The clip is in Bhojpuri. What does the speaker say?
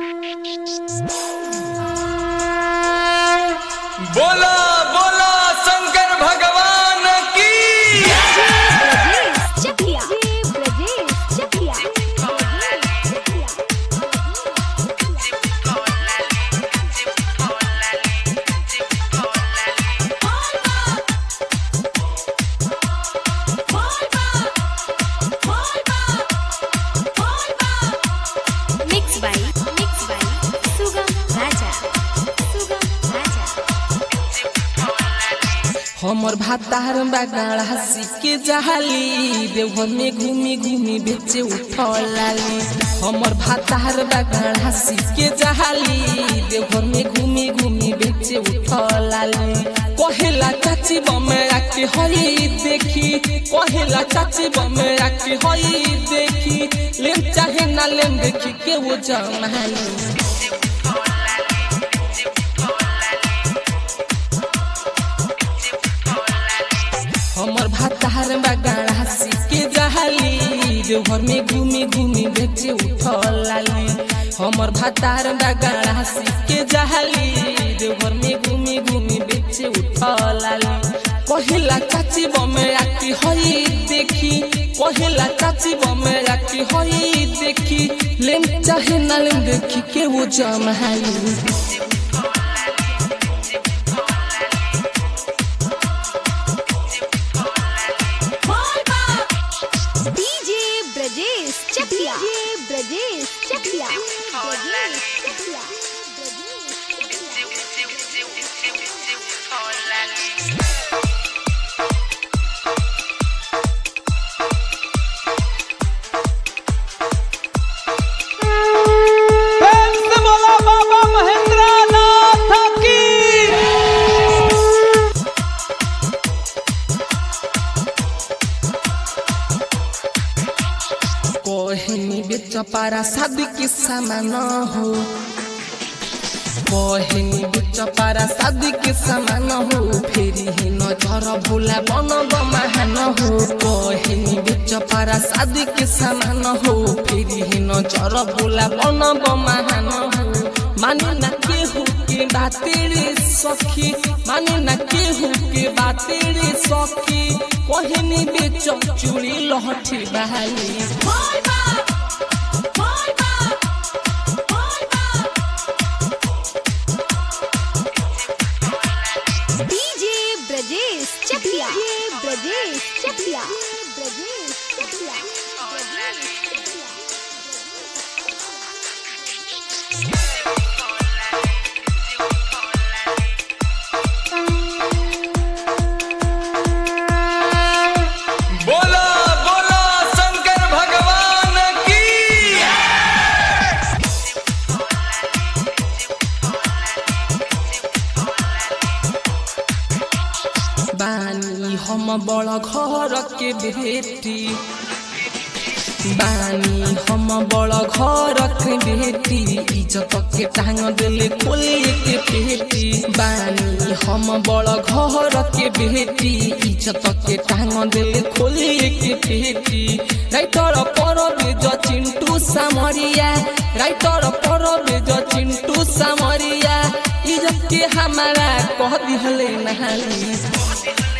बोला बोला शंकर भगवान की Brajesh Chakiya Brajesh Chakiya mix by mix by Sugam Raja Sugam Raja हमर भातार बागाड़ा सिके जहाली देवघर में घूमी घूमी बेचे उठलाली हमर भातार बागाड़ा सिके जहाली देवघर में घूमी घूमी बेचे उठलाली कहेला चाची बमेरा के हई देखी कहेला चाची बमेरा के हई देखी लेम चाहे ना लेम देखी के वो जमाली हमर भातार बागाड़ा सिके जहाली देवघर में घूमी घूमी बेचे उठलाली हमर भातार बागाड़ा सिके जहाली देवघर में घूमी घूमी बेचे उठलाली कहिला चाची बमेरा की हई देखी कहिला चाची बमेरा की हई देखी लेम चाहे ना लेम देखी के वो जमहाली डीजे ब्रजेश चकिया ब्रजेश चकिया ब्रजेश चकिया प्रेम से बोला बाबा महेंद्र नाथ की कहनी बेच पारा शादी के सामान हो कहनी बेच पारा शादी के सामान हो फेरी ही नजर भोला बन महान हो कहनी बेच पारा शादी के सामान हो फेरी ही नजर भोला बन महान हो माने ना केहू के बाते रे सखी माने ना केहू के बाते रे सखी कहनी बेच चूड़ी लहठी बहाली डीजे ब्रजेश चकिया ब्रजेश चकिया ब्रजेश चकिया बोला बोला शंकर भगवान की बानी हम बड़ घर के बेटी बानी हम बड़ घर के बेटी इज्जत के टांग दिले खोले के पेटी बानी हम बड़ घर के बेटी इज्जत के टांग दिले खोले के पेटी राइटर पर बेज चिंटू सामरिया राइटर पर बेज चिंटू सामरिया इज्जत के हमारा कह दिहले नहाली